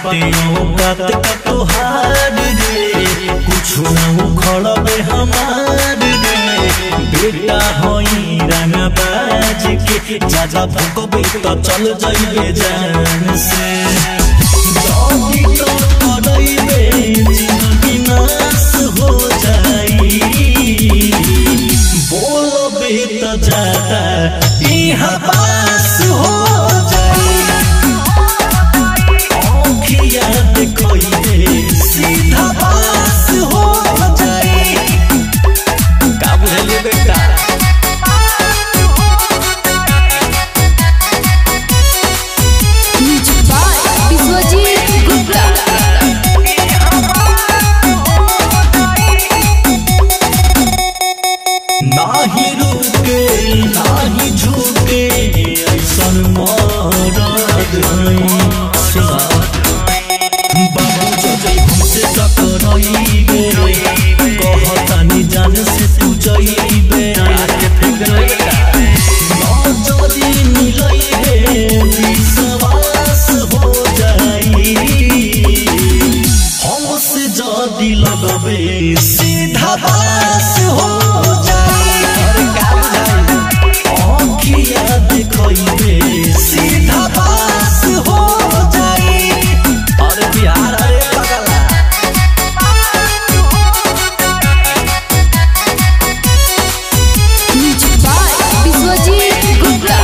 बाटे औकात का तोहार रे कुछ ना उखड़बे हमार रे बेटा होई रंगबाज के ज्यादा भूकबे तो चल जाइबे जान से जल्दी तो करइबे जिंदगी नाश हो जाई बोलबे तो ज्यादा इहाँ पास हो जाई आँखिया देखइबे सीधा पास हो जाई का बुझलिए बेटा म्यूजिक बाय विश्वजीत गुप्ता नाही रुके नाही झुके ऐसन मरद हई बाबू जजई हमसे टकराइबे कहतानी जान से तू जइबे नजरी मिलइबे विश्वास हो जाई हमसे जदी लगबे सीधा पास हो जाई आँखिया देखइबे सीधा पास हो जाई अरे बिहार अरे पगला म्यूजिक बाय विश्वजीत गुप्ता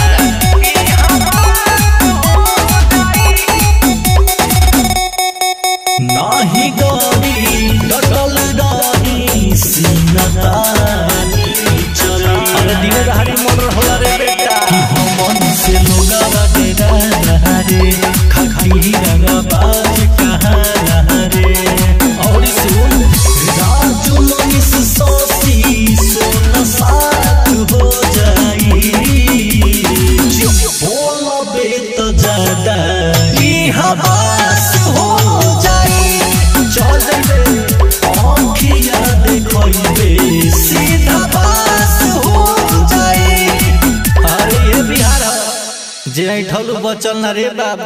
नाही गरी डटल रही सीनतानी चली अरे दिन दहाड़ी मन होला रे बेटा कि हमन से लोगा डेरा रे खखी रंगा बाज कहाँ रे और सुन राजू मनीष सोसी सोना साथ हो जाई बोलबे तो ज्यादा ई हवास हो जाई चल जइबे आँखिया देखइबे सीधा पास हो जाई अरे ये बिहार जे ठलू बचल ना रे बाबा